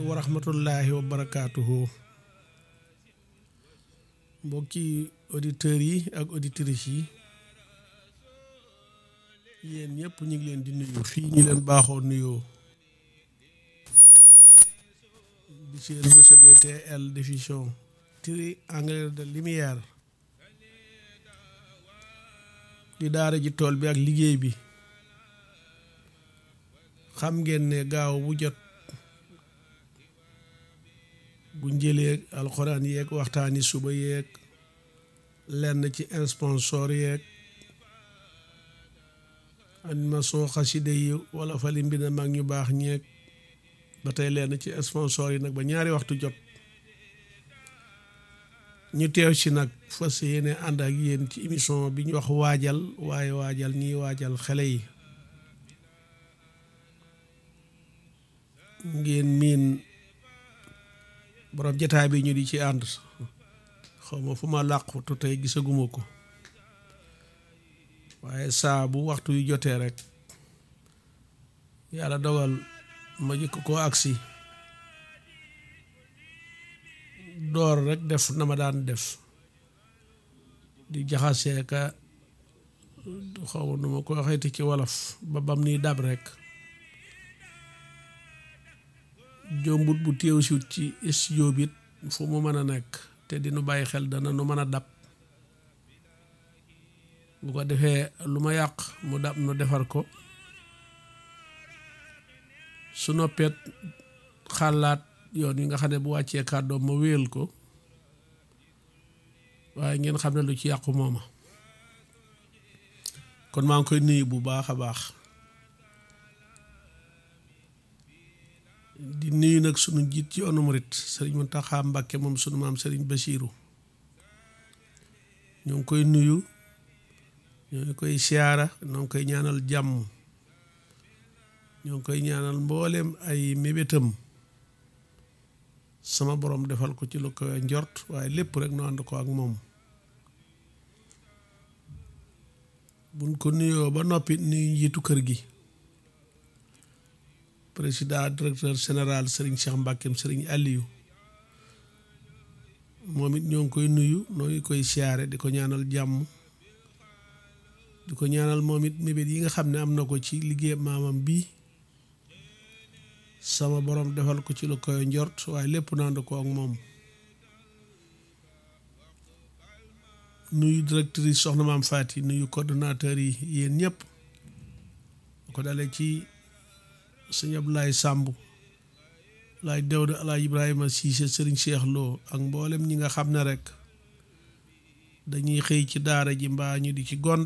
wa rahmatullahi wa barakaatuhu mbokki auditeurs yi ak auditrices yi yéen ñëpp ñu ngi leen di nuyu fii ñu leen baaxoo nuyoo di seen réseau DTL diffusion triangle de lumière di daara ji tool bi ak liggéey bi xam ngeen ne gaaw bu jot bu njëlee alxuraan yeeg waxtaani suba yeeg lenn ci sponsor yeeg animation xaside yi wala fali mbi na mag ñu baax ñeeg ba tey lenn ci sponsor yi nag ba ñaari waxtu jot ñu teew ci nag fas yéene ànd ak yéen ci émission bi ñu wax waajal waaye waajal ñiy waajal xale yi ngeen miin borom jataay bi ñu di ci ànd xawma fu ma làqutu tey gisaguma ko waaye saa bu waxtu yu jotee rek yàlla dogal ma jëkk koo agsi door rek def na ma daan def di jaxasee ka xawma nu ma ko waxeeti ci wolof ba bam ni dab rek jombut bu téew siwut ci studio bi fu mu mën a nekk te dinu bàyyi xel dana nu mën a dab bu ko defee lu ma yàq mu dab nu defar ko su noppeet xalaat yoon yi nga xam ne bu wàccee kàddoom ma wéyal ko waaye ngeen xam ne lu ci yàqu mooma kon maa ngi koy nuyu bu baax a baax di nuyu nag sunu njiit ci yoonu murit sëriñ Muntaxa Mbàkke moom sunu maam sëriñ Basiiru ñoo ngi koy nuyu ñoo ngi koy siyaara ñoo ngi koy ñaanal jàmm ñoo ngi koy ñaanal mboolem ay mébétam sama borom defal ko ci lu ko njort waaye lépp rek nu ànd ko ak moom buñ ko nuyoo ba noppi nuyu njiitu kër gi président directeur général Serigne Cheikh Mbackeem Serigne Aliou moom it ñoo ngi koy nuyu noo ngi koy siyaare di ko ñaanal jàmm di ko ñaanal moom it mébét yi nga xam ne am na ko ci liggéey maamam bii sama borom defal ko ci lu koy njort waaye lépp nand ko ak moom nuyu directrice soxna maam Faty nuyu coordonnateur yi yéen ñëpp ko dalee ci sëñ Abdoulaye Samb laay Dawda alaaj Ibrahima Cissé sëriñ Cheikh Lo ak mboolem ñi nga xam ne rek dañuy xëy ci daara ji mbaa ñu di ci gont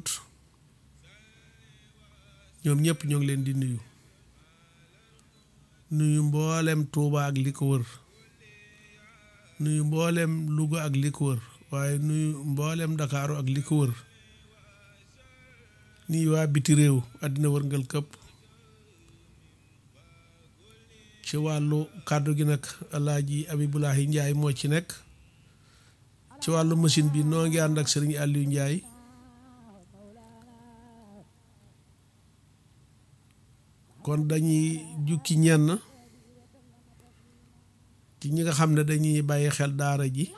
ñoom ñëpp ñoo ngi leen di nuyu nuyu mboolem Touba ak li ko wër nuyu mboolem Louga ak li ko wër waaye nuyu mboolem Ndakaaru ak li ko wër nuyu waa biti réew àddina wërngal këpp ci wàllu kàddu gi nag alaaji Abibulahi Njaay moo ci nekk ci wàllu machine bi noo ngi ànd ak sëriñ Aliou Njaay kon dañuy jukki ñenn ci ñi nga xam ne dañuy bàyyi xel daara ji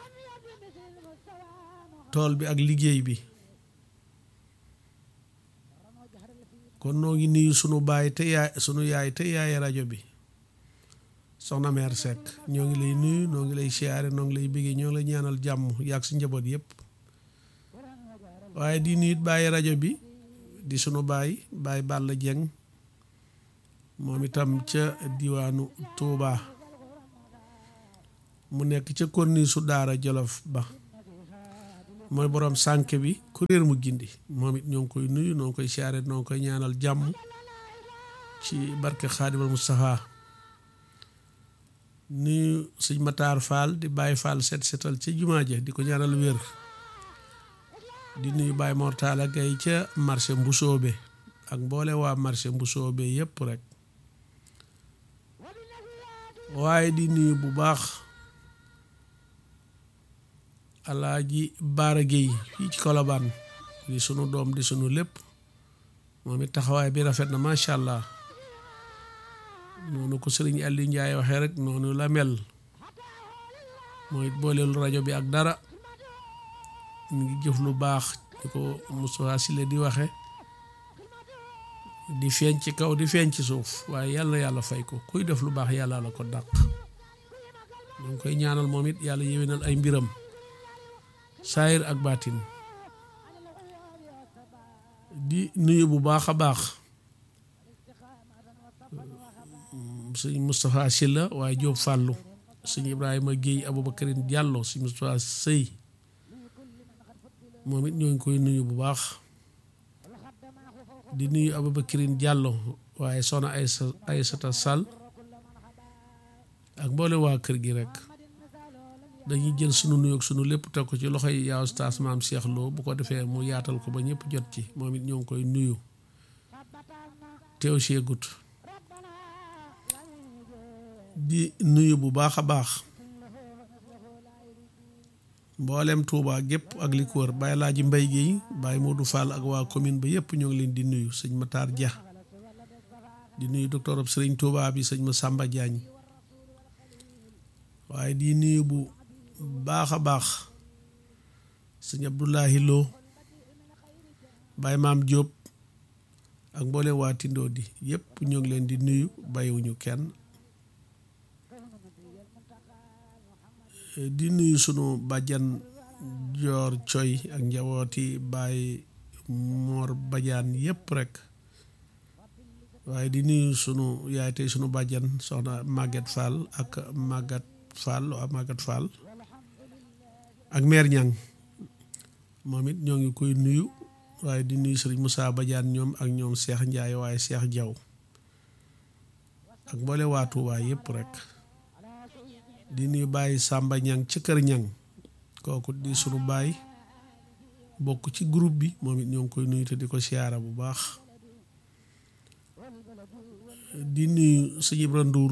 tool bi ak liggéey bi kon noo ngi nuyu sunu baay te yaay sunu yaay te yaay rajo bi soxna meer Seck ñoo ngi lay nuyu noo ngi lay siyaare noo ngi lay bëggee ñoo ngi lay ñaanal jàmm yàgg si njaboot yëpp waaye di nuyu bàyyi rajo bi di sunu baay baay Balla Dieng moom itam ca diwaanu Touba mu nekk ca konni su daara Jolof ba mooy borom sànk bi kuréer mu gindi moom it ñoo ngi koy nuyu noo ngi koy siyaare noo ngi koy ñaanal jàmm ci barke Xaadimal Mustafa nuyu sëñ Matar Fall di Baye Fall set setal ca jumaa ja di ko ñaanal wér di nuyu Baye Mortala Gay ca marché Mbusoobe ak mboole waa marché Mbusoobe yépp rek waaye di nuyu bu baax Alaaji Baara Géy fii ci Kolobaan di sunu doom di sunu lépp moom it taxawaay bi rafet na macha allah noonu ko sëriñ Aliou Ndiaye waxee rek noonu la mel mooy booleelu rajo bi ak dara mu ngi jëf lu baax di ko Moustapha Sylla di waxe di feeñ ci kaw di feeñ ci suuf waaye yàlla na yàlla fay ko kuy def lu baax yàlla la ko dàq ñu ngi koy ñaanal moom it yàlla yéwénal ay mbiram saayir ak baatin di nuyu bu baax a baax sëñ Moustapha Sylla waaye Jóob Fàllu sëñ Ibrahima Guèye Aboubacarine Diallo sëñ Moustapha Sëy moom it ñoo ngi koy nuyu bu baax di nuyu Aboubacarine Diallo waaye soxna Aysa Aysata Sall ak mboole waa kër gi rek dañuy jël sunu nuyoog sunu lépp teg ko ci loxoy yaa ustaas maam Cheikh Lo bu ko defee mu yaatal ko ba ñëpp jot ci moom it ñoo ngi koy nuyu teew seegut di nuyu bu baax a baax mboolem Touba gépp ak li ko wër Baye Laaji Mbay gi Baye Modou Fall ak waa commune ba yëpp ñoo ngi leen di nuyu sëñ Matar Dia di nuyu docteur ab sëriñ Touba bi sëñ Massamba Diagne waaye di nuyu bu baax a baax sëñ Abdoulahi Lo Baye Maam Diop ak mboolem waa Tindoo di yëpp ñoo ngi leen di nuyu bàyyiwuñu kenn di nuyu sunu bàjjan joor coy ak njabooti Baye Mor Badiane yëpp rek waaye di nuyu sunu yaay tey sunu bàjjan soxna Maguette Fall ak Maguette Fall waa Maguette Fall ak mère Ñang moom it ñoo ngi koy nuyu waaye di nuyu sëriñ Moussa Badiane ñoom ak ñoom Cheikh Ndiaye waaye Cheikh Diaw ak mboole waa Touba yëpp rek di nuyu bàyyi Samba Ñang ci kër Ñang kooku di sunu baay bokk ci groupe bi moom it ñoo ngi koy nuyu te di ko siyaara bu baax di nuyu sëñ Ibra Ndour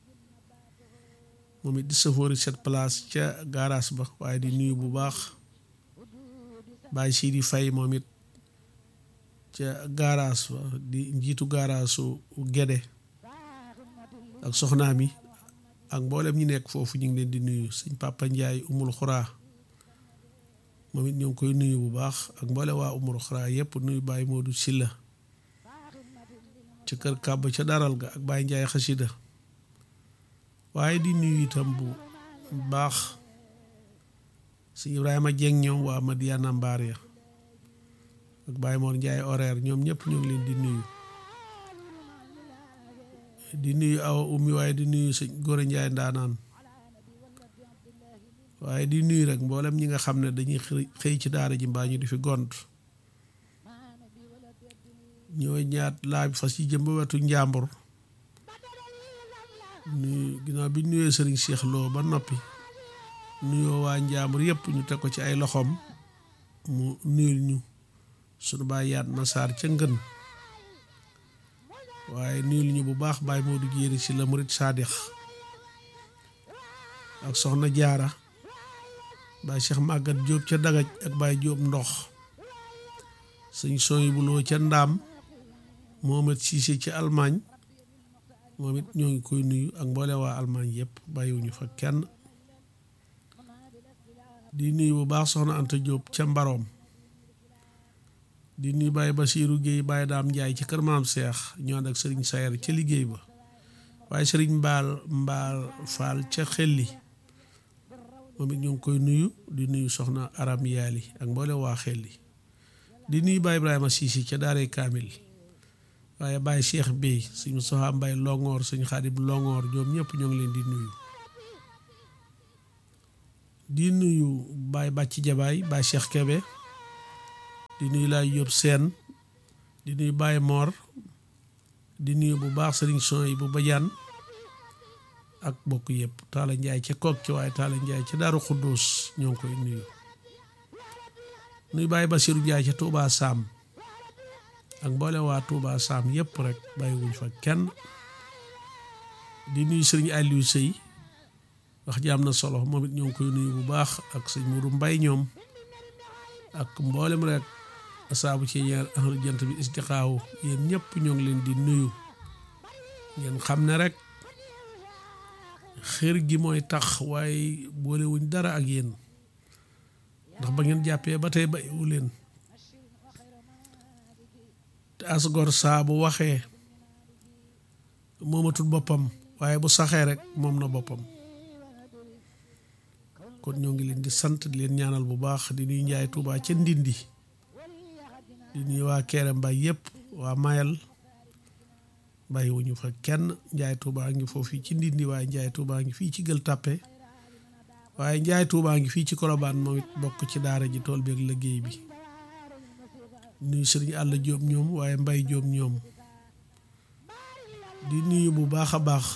moom it di sëfoori cette place ca garage ba waaye di nuyu bu baax bàyyi Sidi Fay moom it ca garage ba di njiitu garage su Gede ak soxnaam yi ak mboolem ñi nekk foofu ñu ngi leen di nuyu sëñ Papa Ndiaye umul xuraa moom it ñoo ngi koy nuyu bu baax ak mboole waa umul xuraa yëpp nuyu Baye Modou Silla ca kër kàbb ca daral ga ak Baye Ndiaye xasida waaye di nuyu itam bu baax sëñ Ibrahima Dieng ñoom waa Madiana Mbaar ya ak Baye Mor Ndiaye horaire ñoom ñëpp ñoo ngi leen di nuyu di nuyu awa ummi waaye di nuyu sëñ góor njaay ndaanaan waaye di nuyu rek mboolem ñi nga xam ne dañuy xëy ci daara ji mbaa ñu di fi gont ñooy ñaat laaj fas yi jëm ba wetu njàmbur nuyu ginnaaw bi nuyee sëriñ Cheikh Lo ba noppi nuyoo waa njàmbur yëpp ñu teg ko ci ay loxoom mu nuyul ñu sunu baay yaat na saar ca ngën waaye nuyul ñu bu baax Baye Modou Jéeri ci la murit Saadix ak soxna jaara Baye Cheikh Magat Diop ca dagaj ak Baye Diop ndox sëñ sooy buloo ca ndaam Mohamed Cissé ci Allemagne moom it ñoo ngi koy nuyu ak mboole waa Allemagne yëpp bàyyiwuñu fa kenn di nuyu bu baax soxna Anta Diop ca Mbaroom di nuyu Baye Basiiru Géey Baye Daam Njaay ci kër maam Seex ñu ànd ak sëriñ Sayer ca liggéey ba waaye sëriñ Mbaal Mbaal Faal ca xelli moom it ñoo ngi koy nuyu di nuyu soxna Aram Yaali ak mboole waa xelli di nuyu Baye Ibrahima Siisi ca Daaray Kaamil waaye Baye Cheikh Bey sëñ Moustapha Mbay Longoor sëñ Xaadim Longoor ñoom ñëpp ñoo ngi leen di nuyu di nuyu Baye Bàcci Jabaay Baye Cheikh Kebe di nuyu laay yóbbu seen di nuyu Baye Mor di nuyu bu baax sëriñ son yi bu bajaan ak bokk yëpp Taala Njaay ca kook ci waaye Taala Njaay ca Daaru Xuddoos ñoo ngi koy nuyu nuyu Baye Basiru Njaay ca Tuubaa Saam ak mboole waa Tuubaa Saam yëpp rek bàyyiwuñ fa kenn di nuyu sëriñ Aliou Sëy wax ji am na solo moom it ñoo ngi koy nuyu bu baax ak sëñ Mourou Mbay ñoom ak mboolem rek asaabu ci ñeer ahlu jant bi istixaawu yéen ñëpp ñoo ngi leen di nuyu ngeen xam ne rek xër gi mooy tax waaye boolewuñ dara ak yéen ndax ba ngeen jàppee ba tey bayiwu leen te asgor saa bu waxee moomatul boppam waaye bu saxee rek moom na boppam kon ñoo ngi leen di sant di leen ñaanal bu baax di nuy njaay Tuubaa ca Ndindi di nuy waa Kéré Mbay yëpp waa Mayal bàyyiwuñu fa kenn njaay Tuubaa ngi foofu ci Ndindi waaye njaay Tuubaa ngi fii ci Gël Tàppe waaye njaay Tuubaa ngi fii ci Kolobaan moom it bokk ci daara ji tool bi ak liggéey bi nuyu sëriñ àll jóob ñoom waaye mbay jóob ñoom di nuyu bu baax a baax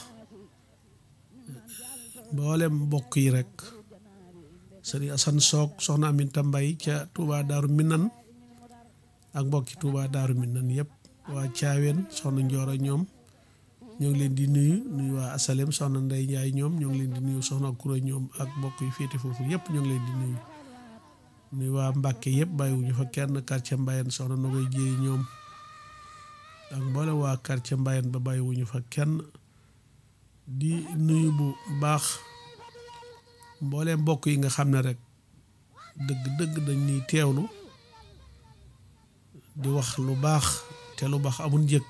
mboolem mbokk yi rek sëriñ asan soog soxna aminta mbay ca Touba daaru minan ak mbokki Touba daaru minan yëpp waa caaween soxna njoora ñoom ñoo ngi leen di nuyu nuyu waa asalem soxna ndey njaay ñoom ñoo ngi leen di nuyu soxna kura ñoom ak mbokk yi féete foofu yëpp ñoo ngi leen di nuyu nuy waa Mbàkke yëpp bàyyiwuñu fa kenn quartier Mbayen soxna na koy jéey ñoom ak mboole waa quartier Mbayen ba bàyyiwuñu fa kenn di nuyu bu baax mboole mbokk yi nga xam ne rek dëgg dëgg dañ ñuy teewlu di wax lu baax te lu baax amul njëkk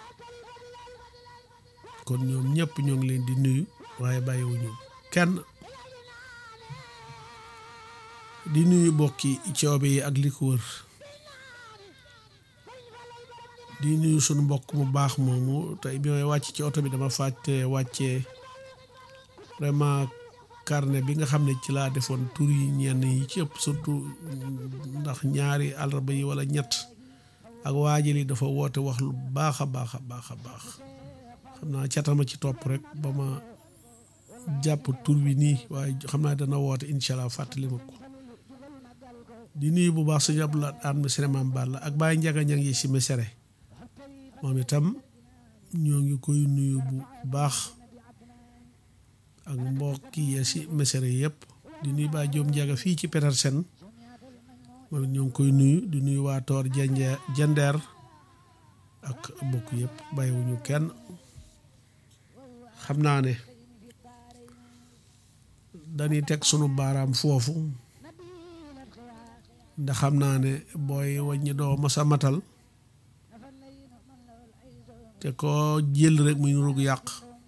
kon ñoom ñëpp ñoo ngi leen di nuyu waaye bàyyiwuñu kenn di nuyu bokki coobe yi ak li ko wër di nuyu sunu mbokk mu baax moomu tey bi may wàcc ci oto bi dama fàtte wàccee vraiment carnet bi nga xam ne ci laa defoon tur yi ñenn yi ci ëpp surtout ndax ñaari àllarba yi wala ñett ak waajal yi dafa woote wax lu baax a baax a baax a baax xam naa catama ci topp rek ba ma jàpp tur bi nii waaye xam naa dana woote incha allah fàttali ma ko di nuyu bu baax suñu abdulaat aan ma sinémaam Balla ak Baye Njaga ña ngi si mesere moom itam ñoo ngi koy nuyu bu baax ak mbokk yi si mesere yëpp di nuyu Baye Joom Njaga fii ci Petersen moom it ñoo ngi koy nuyu di nuyu waa Toor jende jendeer ak mbokk yëpp bàyyiwuñu kenn xam naa ne dañuy teg sunu baaraam foofu ndax xam naa ne booy wàññi doo masa matal te ko jël rek muy nurug yàq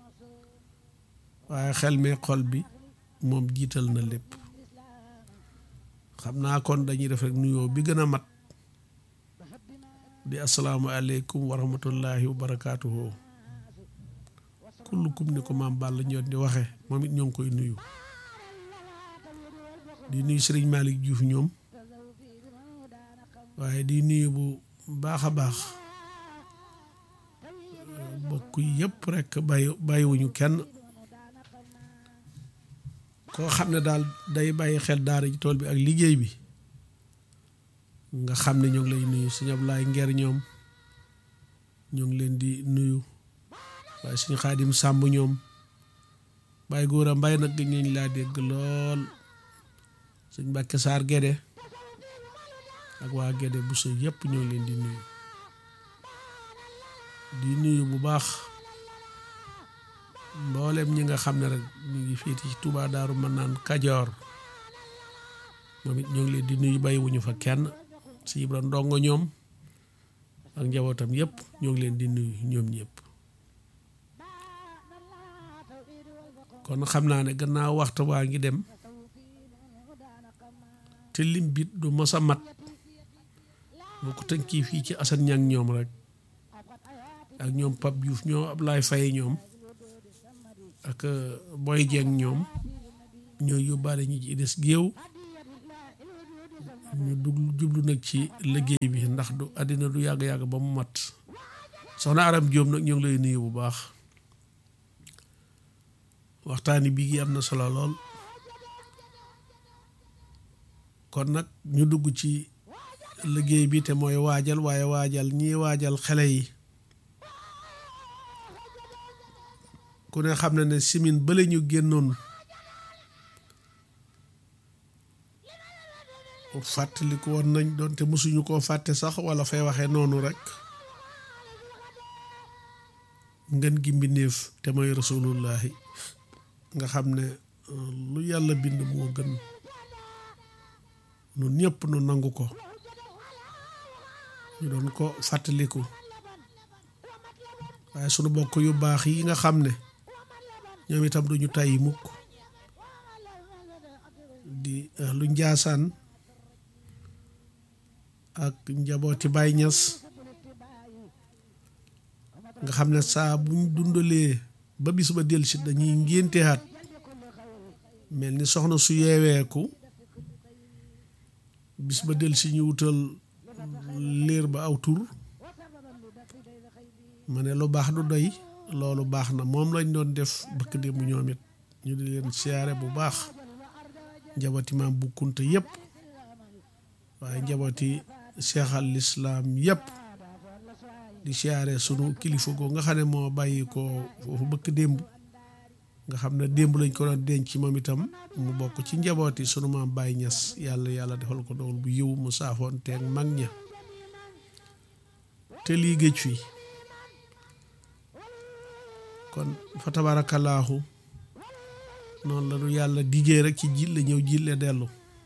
waaye xel mi xol bi moom jiital na lépp xam naa kon dañuy def rek nuyoo bi gën a mat di asalaamualeykum wa rahmatullahi wa barakaatuhu kullukum ni ko maam Balla ñoon di waxe moom it ñoo ngi koy nuyu di nuyu Sëriñ Malick Diouf ñoom waaye di nuyu bu baax a baax bokk yëpp rek bàyyi bàyyiwuñu kenn koo xam ne daal day bàyyi xel daara ji tool bi ak liggéey bi nga xam ne ñoo ngi lay nuyu sëñ Ablaay Ngeer ñoom ñoo ngi leen di nuyu waaye suñu xaadim sàmb ñoom bàyyi góor a mbay nag gëj nañ laa dégg lool sëñ Mbàkke Saar Gédé ak waa Gédé bu so yëpp ñoo leen di nuyu di nuyu bu baax mboolem ñi nga xam ne rek ñu ngi féeti ci Touba Daaru mën naan Kajoor moom it ñoo ngi leen di nuyu bàyyiwuñu fa kenn si Ibra ndongo ñoom ak njabootam yëpp ñoo ngi leen di nuyu ñoom ñëpp kon xam naa ne gannaaw waxtu waa ngi dem te lim bit du mos a mat boo ko tënkii fii ci Assane Niang ñoom rek ak ñoom Pape Diouf ñoom Ablaye Faye ñoom ak Boy Dieng ñoom ñooy yóbbaale ñi ci des géew ñu dug jublu nag ci liggéey bi ndax du àddina du yàgg-yàgg ba mu mat soxna Aram Jóob nag ñoo ngi lay nuyu bu baax waxtaani bii gi am na solo lool kon nag ñu dugg ci liggéey bi te mooy waajal waaye waajal ñii waajal xale yi ku ne xam na ne simin bale ñu génnoon fàttaliku woon nañ doonte mosuñu koo fàtte sax wala fay waxee noonu rek ngën gi mbindeef te mooy rasulullahi nga xam ne lu yàlla bind moo gën nun ñëpp nu nangu ko ñu doon ko fàttaliku waaye sunu bokk yu baax yi nga xam ne ñoom itam duñu tàyyi mukk di lu njaasaan ak njabooti Baay Ñas nga xam ne saa buñ dundalee ba bis ba dellusi dañuy ngénteaat mel ni soxna su yeeweeku bis ba dellusi ñu wutal liir ba aw tur ma ne lu baax du doy loolu baax na moom lañ doon def bëkk démb ñoom it ñu di leen siyaare bu baax njabooti maam bu kunta yëpp waaye njabooti cheikh al islam yëpp di siyaare sunu kilifa goo nga xam ne moo bàyyi ko foofu bëkk démb nga xam ne démb lañ ko doon denc moom itam mu bokk ci njabooti sunu maam Baye Ñas yàlla yàlla defal ko dool bu yiw mu saafoon teeg mag ña te lii géej fii kon fa tabarakallahu noonu la ñu yàlla diggee rek ci jille ñëw jille dellu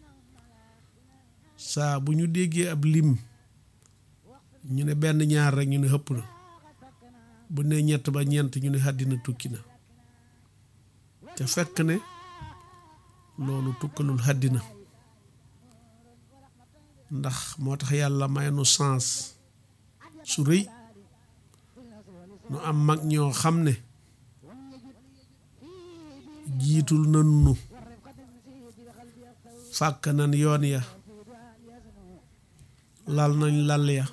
saa bu ñu déggee ab lim ñu ne benn ñaar rek ñu ne xëpp na bu ne ñett ba ñeent ñu ne àddina tukki na te fekk ne loolu tukkalul àddina ndax moo tax yàlla may nu sens su rëy nu am mag ñoo xam ne jiitul nan nu fàkk nan yoon ya lal nañ lal ya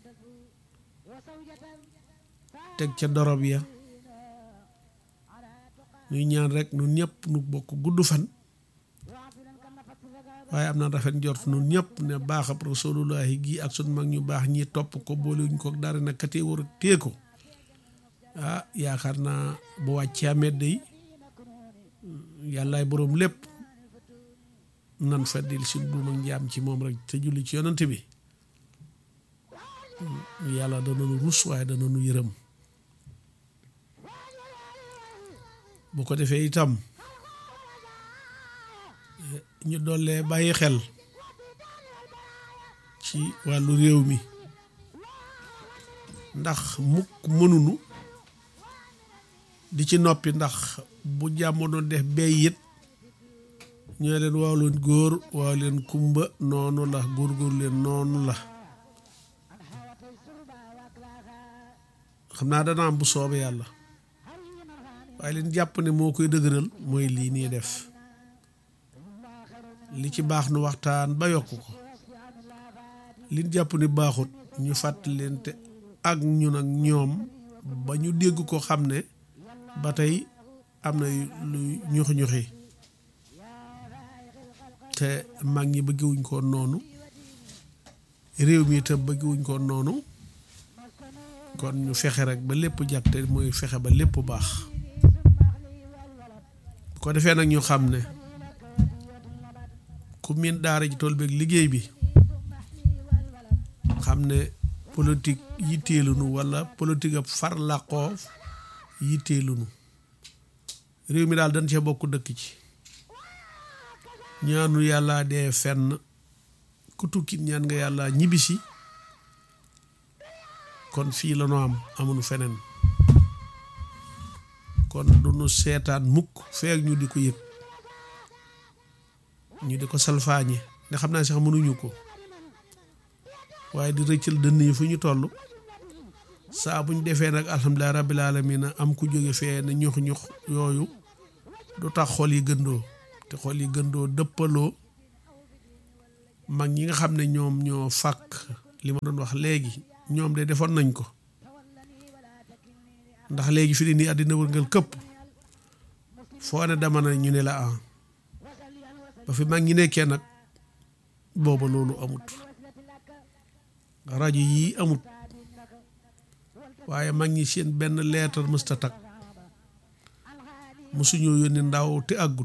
teg ca dorob ya ñuy ñaan rek nun ñëpp nu bokk gudd fan waaye am na rafet njort nun ñëpp ne baaxab rasulullahi gi ak sun mag ñu baax ñi topp ko boolewuñ ko dara na katee war a tée ko ah yaakaar naa bu wàccee amet day yàllaay boroom lépp nan feddil si buum ak njaam ci moom rek te julli ci yonante bi yàlla dana nu rus waaye dana nu yërëm bu ko defee itam ñu dollee bàyyi xel ci wàllu réew mi ndax mukk mënunu di ci noppi ndax bu jàmmono def bey it ñoo leen waaw leen góor waaw leen kumba noonu la góor-góor leen noonu la xam naa dana am bu soobe yàlla waaye leen jàpp ne moo koy dëgëral mooy lii nii def li ci baax nu waxtaan ba yokk ko liñ jàpp ni baaxut ñu fàttali leen te ak ñun ak ñoom ba ñu dégg ko xam ne ba tey am na lu ñuxi-ñuxi te mag ñi bëggewuñ ko noonu réew mi itam bëggewuñ ko noonu kon ñu fexe rek ba lépp jàpp te mooy fexe ba lépp baax bu ko defee nag ñu xam ne ku miin daara ji tool beeg liggéey bi xam ne politique yitteelunu wala politique ab far làqoo yitteelunu réew mi daal dañ cee bokk dëkk ci ñaanu yàlla dee fenn ku tukkit ñaan nga yàlla ñibbisi kon fii la nu am amuñu feneen kon du nu seetaan mukk feek ñu di ko yëg ñu di ko salfaañe nga xam naa sax mënuñu ko waaye di rëccal dënn yi fu ñu toll saa buñ defee nag alhamdulilah rabbil alamin am ku jóge fee ne ñux ñux yooyu du tax xol yi gëndoo te xol yi gëndoo dëppaloo mag ñi nga xam ne ñoom ñoo fàkk li ma doon wax léegi ñoom de defoon nañ ko ndax léegi fi di nii àddina wërngal këpp foo ne dama na ñu ne la ah ba fi mag ñi nekkee nag booba loolu amut rajo yii amut waaye mag ñi seen benn leetar mësta tak mosuñoo yónni ndaw te àggut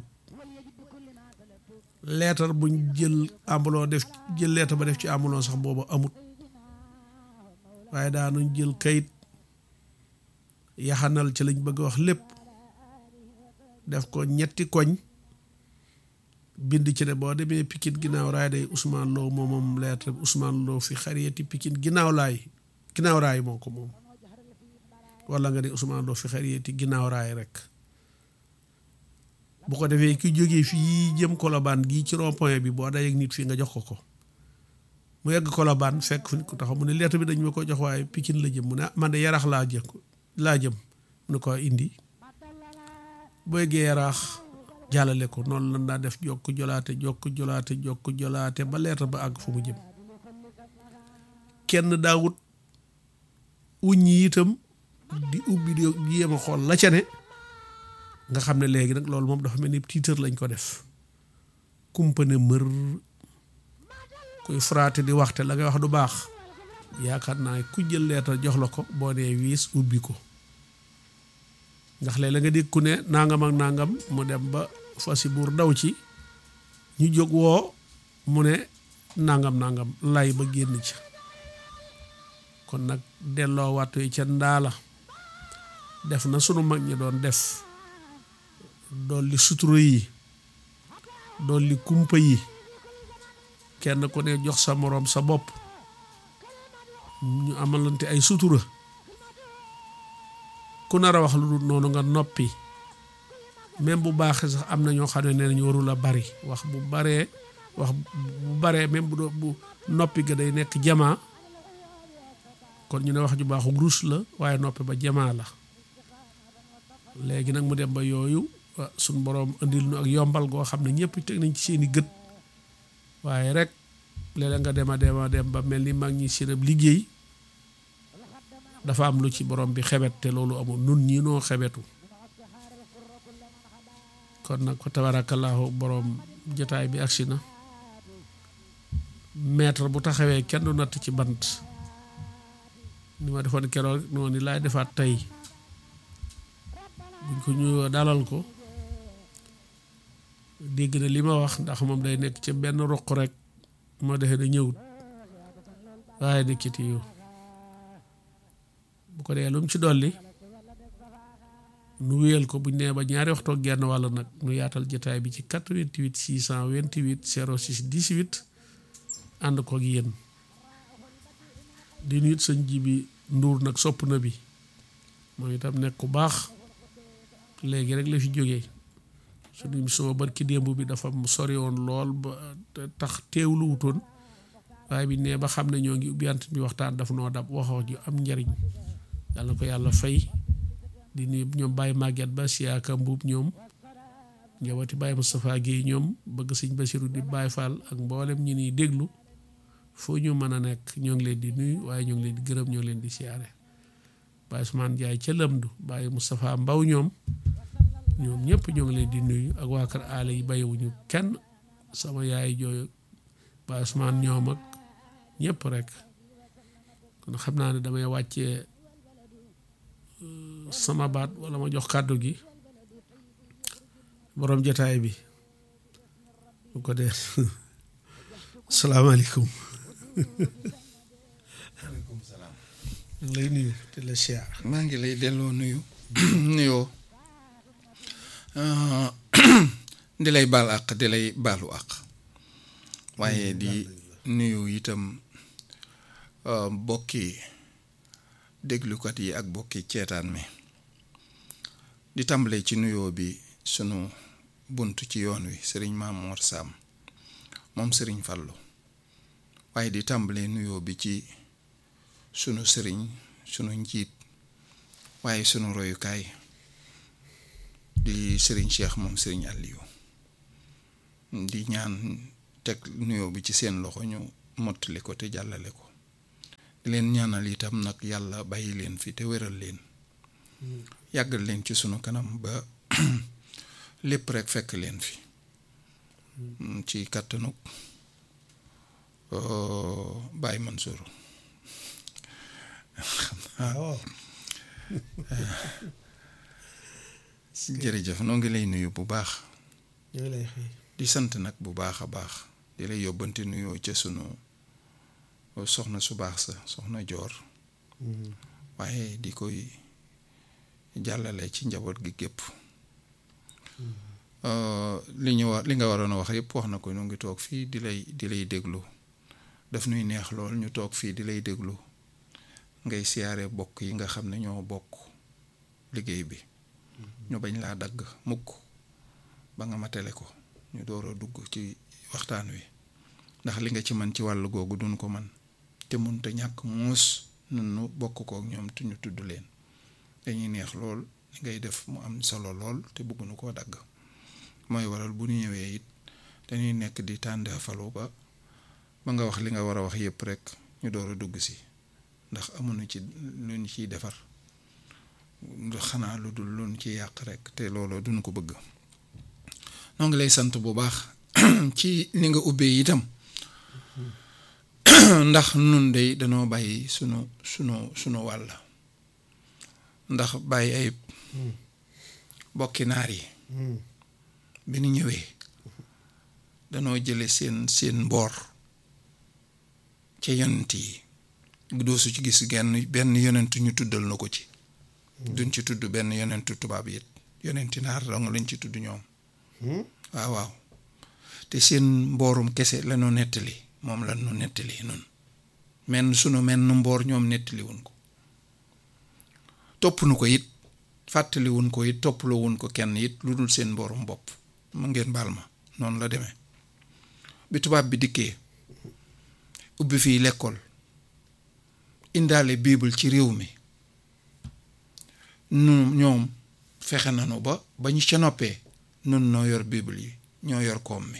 leetar buñ jël ambuloo def jël leetar ba def ci ambuloo sax booba amut waaye daanuñ jël kayit yaxanal ci lañ bëgg a wax lépp def ko ñetti koñ bind ci ne boo demee Pikine ginnaaw raay day Ousmane Lo moom moom lettre bi Ousmane Lo fi xariyati Pikine ginnaaw laay ginnaaw raay moo ko moom wala nga ne Ousmane Lo fi xariyati ginnaaw raay rek bu ko defee ki jógee fii jëm Colobane gii ci rond point bi boo dajeek nit fii nga jox ko ko mu yegg Colobane fekk fu nit ko taxaw mu ne lettre bi dañ ma ko jox waaye Pikine la jëm mu ne man de yarax laa jëm laa jëm mu ne ko indi boo yeggee yaraax jàllale ko noonu lan daa def jokk jolaate jokk jolaate jokk jolaate ba lettre ba àgg fu mu jëm kenn daawut wuññi itam di ubbi di jéem a xool la ca ne nga xam ne léegi nag loolu moom dafa mel ni tiitër lañ ko def kumpane mër kuy fraate di waxte la ngay wax du baax yaakaar naa ku jël leetar jox la ko boo nee wiis ubbi ko ndax léeg la nga dégg ku ne nangam ak nangam mu dem ba fasi buur daw ci ñu jóg woo mu ne nangam nangam lay ba génn ca kon nag delloo wattu yi ca ndaala def na sunu mag ñi doon def dolli sutura yi dolli kumpa yi kenn ku ne jox sa moroom sa bopp ñu amalante ay sutura ku nar a wax lu dul noonu nga noppi même bu baaxee sax am na ñoo xam ne nee nañu warul a bari wax bu baree wax bu baree même bu doo bu noppi ga day nekk jamaa kon ñu ne wax ju baaxu ruus la waaye noppi ba jamaa la léegi nag mu dem ba yooyu suñ boroom indil nu ak yombal goo xam ne ñëpp teg nañ ci seeni gët waaye rek léeg-léeg nga dem a dem a dem ba mel ni mag ñi seen ab liggéey dafa am lu ci borom bi xebet te loolu amul nun ñii noo xebetu kon nag ko tabarakallahu borom jotaay bi agsi na maître bu taxawee kenn du natt ci bant ni ma defoon keroog noonu laay defaat tey buñ ko ñu dalal ko dégg na li ma wax ndax moom day nekk ca benn ruq rek moo defee na ñëwut waaye nekkiti yow bu ko dee lu mu ci dolli nu wéyal ko buñ nee ba ñaari waxtoo genn wàll nag nu yaatal jotaay bi ci 88 628 06 18 ànd koog yéen di nuyu sëñ ji bi nduur nag sopp na bi moom itam nekk ku baax léegi rek la fi jógee suñu émission barki démb bi dafa sori woon lool ba tax teewlu wutoon waaye bi nee ba xam ne ñoo ngi ubbiyant bi waxtaan daf noo dab waxoo ju am njariñ yàlla na ko yàlla fay di nuyu ñoom Baye Maguette ba siyaaka mbuub ñoom njabooti Baye Moustapha Guèye ñoom bëgg sëñ Basiru di Baye Fall ak mboolem ñi niy déglu foo ñu mën a nekk ñoo ngi leen di nuyu waaye ñoo ngi leen di gërëm ñoo ngi leen di siyaare Baye Ousmane Ndiaye ca Lëmdu Baye Moustapha Mbaw ñoom ñoom ñëpp ñoo ngi leen di nuyu ak waa kër aale yi bàyyiwuñu kenn sama yaay jooyu Baye Ousmane ñoom ak ñëpp rek kon xam naa ne damay wàccee sama baat wala ma jox kàddu gi borom jotaay bi bu ko dee salaamaaleykum maaleykum salaam. maa ngi lay nuyu te la siyaar maa ngi lay delloo nuyu nuyoo di lay baal àq di lay baalu àq waaye di nuyu itam bokki déglukat yi ak bokki ceetaan mi di tàmbale ci nuyoo bi sunu bunt ci yoon wi sëriñ Mamoor Sam moom sëriñ Fallu waaye di tàmbale nuyoo bi ci sunu sëriñ sunu njiit waaye sunu royukaay di sëriñ Cheikh moom sëriñ Aliou di ñaan teg nuyoo bi ci seen loxo ñu mottali ko te jàllale ko di leen ñaanal itam nag yàlla bàyyi leen fi te wéral leen yàggal leen ci sunu kanam ba lépp rek fekk leen fi ci kàttanug Baye Mansour waaw jërëjëf noo ngi lay nuyu bu baax ñu ngi lay xëy di sant nag bu baax a baax di lay yóbbante nuyoo ca sunu soxna su baax sa soxna joor waaye di koy jàllale ci njaboot gi gépp li ñu war li nga waroon a wax yëpp wax na ko ñu ngi toog fii di lay di lay déglu daf nuy neex lool ñu toog fii di lay déglu ngay siyaare bokk yi nga xam ne ñoo bokk liggéey bi ñu bañ laa dagg mukk ba nga matale ko ñu door a dugg ci waxtaan wi ndax li nga ci man ci wàll googu duñ ko man te mun te ñàkk muus nun nu bokk kook ñoom te ñu tudd leen dañuy neex lool li ngay def mu am solo lool te bëgguñu koo dagg mooy waral bu ñu ñëwee it dañuy nekk di tàndeefalu ba ba nga wax li nga war a wax yépp rek ñu door a dugg si ndax amuñu ci lu ñu ciy defar xanaa lu dul lu ñu ciy yàq rek te loolu duñu ko bëgg noo ngi lay sant bu baax ci ni nga ubbee itam ndax nun day danoo bàyyi sunu sunu sunu wàll ndax bàyyi ay bokki naar yi bi ñu ñëwee danoo jële seen seen mboor ca yonent yi doo su ci gis genn benn yonent ñu tuddal na ko ci duñ ci tudd benn yonentu tubaab it yonenti naar dong lañ ci tudd ñoom waaw waaw te seen mboorum kese lañu nettali moom la ñu nettali nun menn sunu menn mboor ñoom nettali wuñ ko topp nu ko it fàttali wuñ ko it toppaloo wuñ ko kenn it lu dul seen mboorum bopp mu ngeen baal ma noonu la demee bi tubaab bi dikkee ubbi fii lekkool indaale bible ci réew mi nu ñoom fexe nañu ba ba ñu ca noppee nun noo yor bible yi ñoo yor koom mi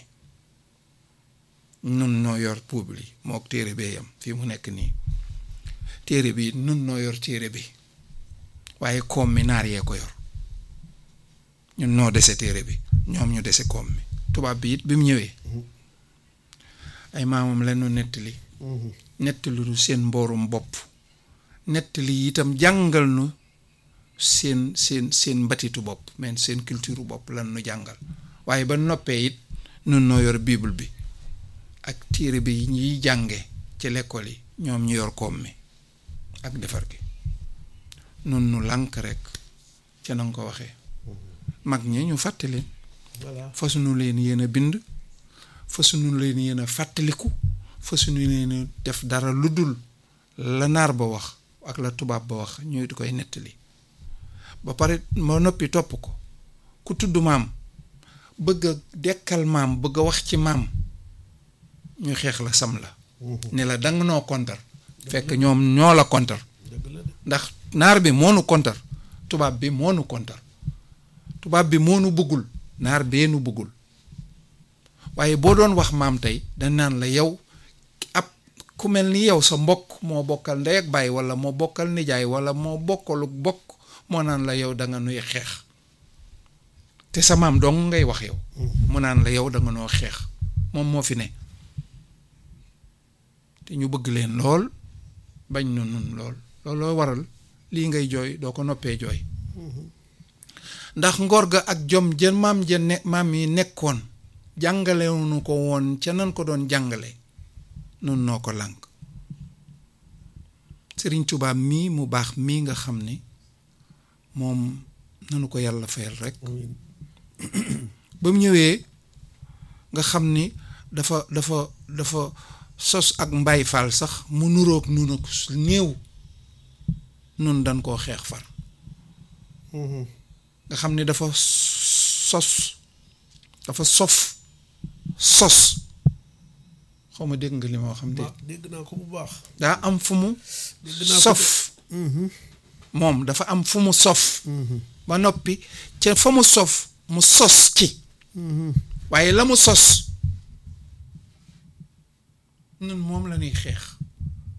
nun noo yor bible yi mook téere bee yam fii mu nekk nii téere bi nun noo yor téere bi waaye koom mi naar yee ko yor ñun noo dese téere bi ñoom ñu dese koom mi tubaab bi it bi mu ñëwee ay maamam lañu nettali nettali lu seen mboorum bopp nettali itam jàngal nu seen seen seen mbatitu bopp men seen culture bopp lan nu jàngal waaye ba noppee it nun noo yor bible bi ak téere bi ñuy jànge ci l'école yi ñoom ñu yor koom mi ak defar gi nun nu lànk rek ca na nga ko waxee mag ñi ñu fàtte leen fasuñu leen yéen a bind fasuñu leen yéen a fàttaliku fasuñu leen def dara lu dul la naar ba wax ak la tubaab ba wax ñuy di koy nettali ba pare ma noppi topp ko ku tudd maam bëgg a dekkal maam bëgg a wax ci maam ñu xeex la sam la ne la danga noo kontar fekk ñoom ñoo la kontar ndax naar bi moo nu kontar tubaab bi moo nu kontar tubaab bi moo nu bëggul naar bee nu bëggul waaye boo doon wax maam tey dañ naan la yow ab ku mel ni yow sa mbokk moo bokkal ndey ak baay wala moo bokkal nijaay wala moo bokkalu bokk moo naan la yow da nga nuy xeex te sa maam dong ngay wax yow mu naan la yow da nga noo xeex moom moo fi ne te ñu bëgg leen lool bañ nu nun lool looloo waral lii ngay jooy doo ko noppee jooy ndax ngor ga ak jom jën maam jën ne maam yi nekkoon jàngalewuñu ko woon ca nan ko doon jàngale nun noo ko lànk Sëriñ Tuubaa mii mu baax mii nga xam ni moom nanu ko yàlla fayal rek ba mu ñëwee nga xam ni dafa dafa dafa sos ak mbay faal sax mu nuroog nu nag néew nun dañ koo xeex far nga xam ni dafa sos dafa sof sos xaw ma dégg nga li ma xam de dégg naa ko bu baax daa am fu mu dégg naa ko sof moom dafa am fu mu sof ba noppi ca fa mu sof mu sos ci waaye la mu sos nun moom la ñuy xeex